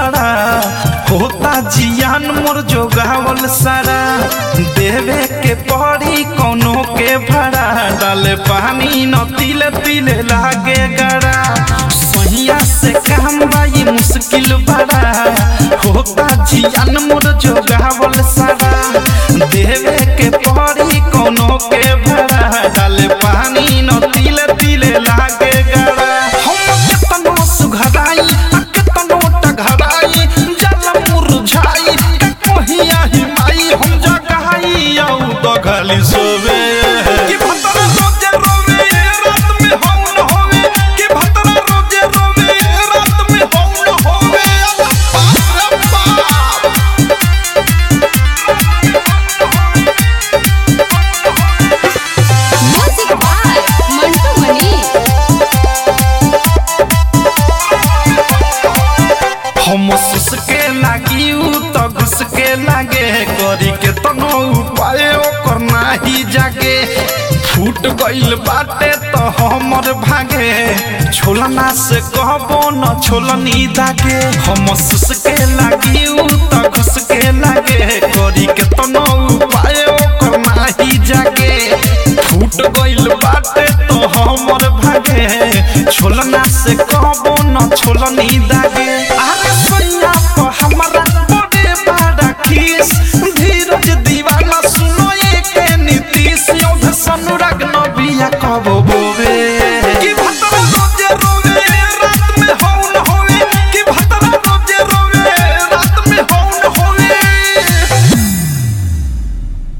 बड़ा होता जियान मोर जोगावल सारा देवे के पड़ी कोनो के भाड़ा डाले पानी न तिले तिले लागे गड़ा सहिया से काम बाई मुश्किल बड़ा होता जियान मोर जोगावल सारा देवे के पड़ी कोनो के भाड़ा डाले पानी न तिले तिले लागे गड़ा हम केतनो सुघराई आ केतनो टघराई जल मुरझाई के कहिया हिमाई हम जगाई औ दघली सोवे कि भतरा रोजे रोवे रात में हम न होवे कि भतरा रोजे रोवे रात में हम न होवे बाप रे बाप म्यूजिक बाय मंटू मनी हम सुसके लागी उ त घुसके लागे करी के तनो उपाय ओकर नाही जागे फूट गइल बाटे त हमर भागे छोलना से कहबो न छोलनी दागे हम सुसके लागी उ त घुसके लागे करी के तनो उपाय ओकर नाही जागे फूट गइल बाटे त हमर भागे छोलना से कहबो न छोलनी दागे आ